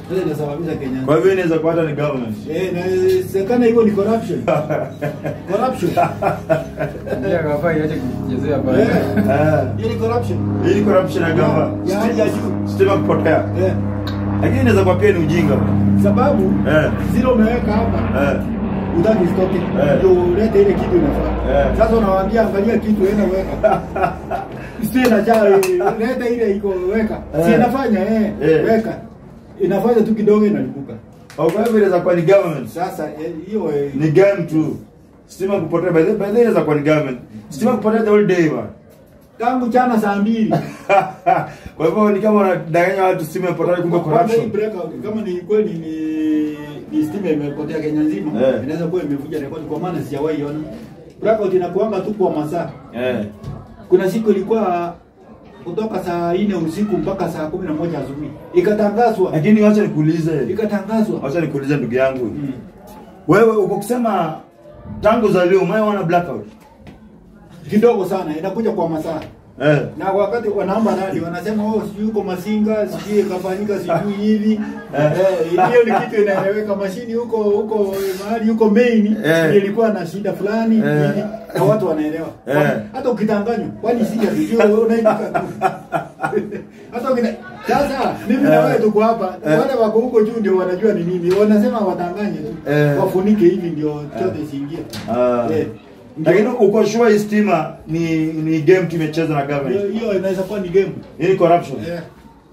Sasa inasababisha Kenya. Kwa hivyo inaweza kuwa hata ni government. Eh, na sekana hiyo ni corruption. Corruption. Ndio akafaa iache kuchezea Eh, pale. Eh. hiyo ni corruption. Hii ni corruption ya gava. Ya hali ya juu. Stima kupotea. Eh, Lakini inaweza kuwa pia ni ujinga. sababu Eh. zile umeweka hapa Eh. utaki stoki Eh. ndio ulete ile kitu inafaa. Eh. Sasa unawaambia angalia kitu enda weka. Sio inajaa eh, leta ile iko weka. Si Eh. inafanya eh, Eh. weka. Inafanya tu kidogo inalipuka. Au kwa hivyo inaweza kuwa ni government. Sasa eh, hiyo eh, Ni game tu. Stima kupotea by the by the way inaweza kuwa ni government. Stima kupotea the whole day man. tangu jana saa mbili Kwa hivyo ni kama unadanganya watu stima ipotea kumbe Kwanza hii corruption. breakout, kama ni kweli ni ni stima imepotea Kenya nzima Eh. inaweza kuwa imevuja rekodi kwa maana sijawahi ona. Blackout inakuanga tu kwa masaa. Eh. Kuna siku ilikuwa kutoka saa nne usiku mpaka saa kumi na moja asubuhi ikatangazwa, Lakini wacha nikuulize. ikatangazwa Wacha nikuulize ndugu yangu. Mm. Wewe uko kusema tangu za leo umeona blackout? kidogo sana, inakuja kwa masaa Eh. na wakati wanaomba radi wanasema oh, sijui uko Masinga, sijui ikafanyika, sijui hivi Eh. eh, hiyo ni kitu inaeleweka. Mashini huko huko mahali huko main Eh. ilikuwa na shida fulani Eh. hivi, na watu wanaelewa Eh. hata ukitanganywa, kwani sija tujue wewe unaandika tu hata ukina sasa mimi na Eh. wewe tuko hapa, Eh. wale wako huko juu ndio wanajua ni nini, wanasema watanganye tu Eh. wafunike hivi ndio chote siingie Ah. Eh. Ndio- Lakini uko sure hii stima ni ni game tu imecheza na hiyo government. hiyo inaweza kuwa ni game Hii ni corruption. Eh.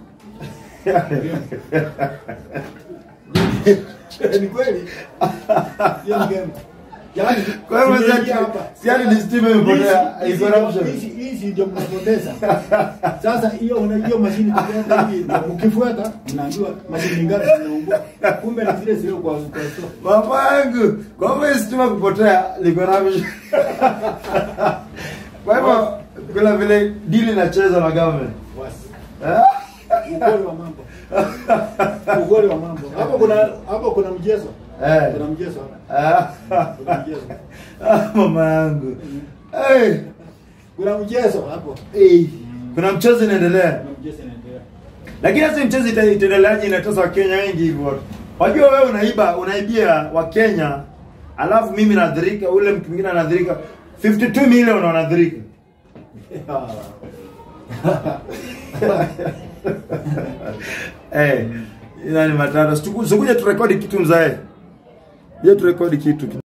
ni kweli hiyo ni game Yaani, Kwa hivyo tumeingia si- hapa. si ati ni stima imepotea, Hizi- ni hizi- corruption. hizi- hizi ndio mnapoteza sasa hiyo una- hiyo mashini tukiweka hivi ndio mkifuata mnaambiwa mashini ngapi zinaungua kumbe ni zile zile kwa kwa store Mama yangu, kwa hivyo hii stima kupotea ni corruption. Kwa hivyo kuna vile deal inacheza na government. Wasi. Eh? ukweli wa mambo ukweli wa mambo hapo kuna hapo kuna mchezo Eh. kuna mchezo hapa Ah. kuna mchezo Ah, Mama yangu. Eh. kuna mchezo hapo Eh. Kuna mchezo inaendelea. kuna mchezo inaendelea Lakini sasa mchezo ita- itaendeleaje inatosa Wakenya wengi hivyo watu. Wajua wewe unaiba, unaibia Wakenya, alafu mimi nadhirika, ule mtu mwingine anadhirika 52 million wanadhirika. Eh, ina ni matata. Sikuja turekodi kitu mzae. Je, turekodi kitu.